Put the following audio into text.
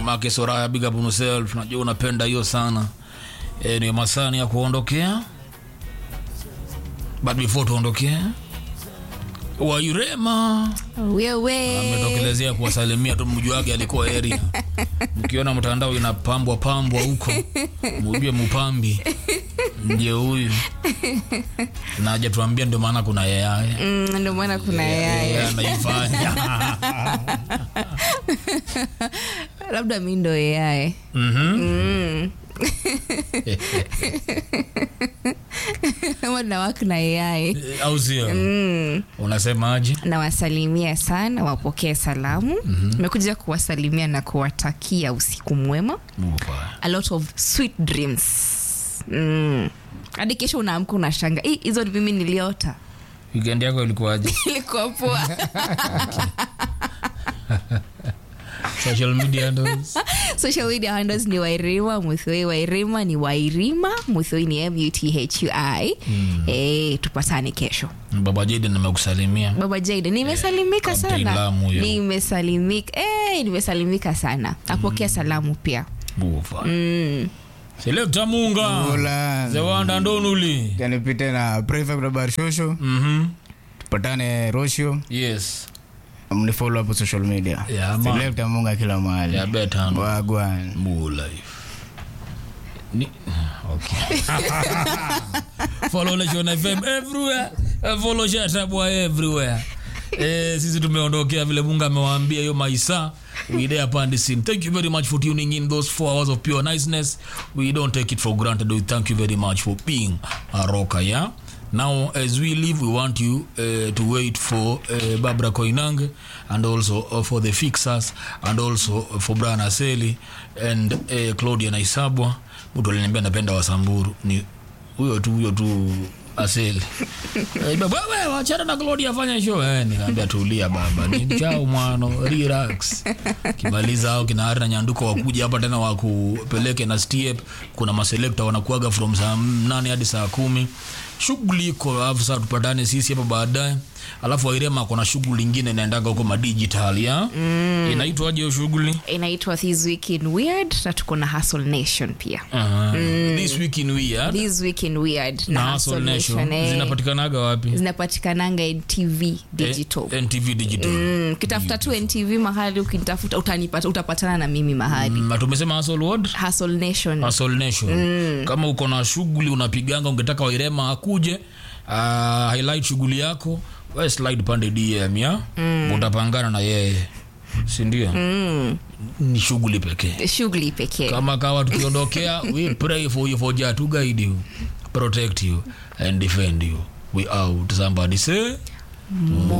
mamake soraya big up on yourself najua unapenda hiyo sana e, ni masani ya kuondokea but before tuondokea wairema wewe ametokelezea kuwasalimia tu mji wake alikuwa area mkiona mtandao inapambwa pambwa huko mujue mupambi nje huyu na hajatuambia ndio maana kuna yayaye Mm, ndio maana kuna yeye anaifanya labda mi ndo yaye Mhm. ama nawak na yaye Eh, au sio unasemaje nawasalimia sana wapokee salamu nimekuja kuwasalimia na kuwatakia usiku mwema Upa. a lot of sweet dreams mm. hadi kesho unaamka unashanga "Ih, hizo ni mimi niliota weekend yako ilikuwaje ilikuwa poa social media handles social media handles ni wairima muthoi wairima ni wairima muthoi ni muthui mm. e, tupatane kesho baba jede nimekusalimia baba jaide nimesalimika Captain sana Lamu huyo. nimesalimika e, nimesalimika sana apokea salamu pia Upa. selekta munga Hola. zewanda ndonuli kanipite na prefect habari shosho Mhm. tupatane rosho yes mnifollow hapo social media Yeah, man. selekta munga kila mahali ya betano wagwan More life. Ni, okay. follow Nation FM everywhere. Eh, Follow Shatabwa everywhere. Eh, sisi tumeondokea vile Mungu amewaambia hiyo maisa we there upon the scene. Thank you very much for tuning in those four hours of pure niceness. We don't take it for granted. We thank you very much for being a rocker, yeah? Now, as we leave, we want you uh, to wait for uh, Barbara Koinange and also uh, for the fixers and also for Brian Aseli and uh, Claudia Naisabwa. Mtu aliniambia napenda Wasamburu ni huyo tu huyo tu Aseli. Eh, baba wewe wachana na Claudia fanya show. Eh, nikaambia tulia baba. Ni chao mwano relax. Kimaliza hao kina Harry na Nyanduko wakuja hapa tena wakupeleke na step. Kuna maselekta wanakuaga from saa nane hadi saa kumi shughuli iko alafu sasa tupatane sisi hapa baadaye alafu wairema kuna shughuli ingine inaendaga huko madigital ya mm. inaitwaje hiyo shughuli inaitwa this week in weird na tuko na hustle nation pia uh, this week in weird this week in weird na Hustle Nation eh, zinapatikananga wapi zinapatikananga ntv digital Eh, ntv digital Mm, ukitafuta tu ntv mahali ukinitafuta utanipata utapatana na mimi mahali Mm, na tumesema Hustle World hustle nation Hustle Nation kama uko na shughuli unapiganga ungetaka wairema akuje uh, highlight shughuli yako we slide pande dm ya utapangana na yeye sindio ni shughuli pekee shughuli pekee kama kawa tukiondokea we pray for you for Jah to guide you protect you and defend you we out somebody say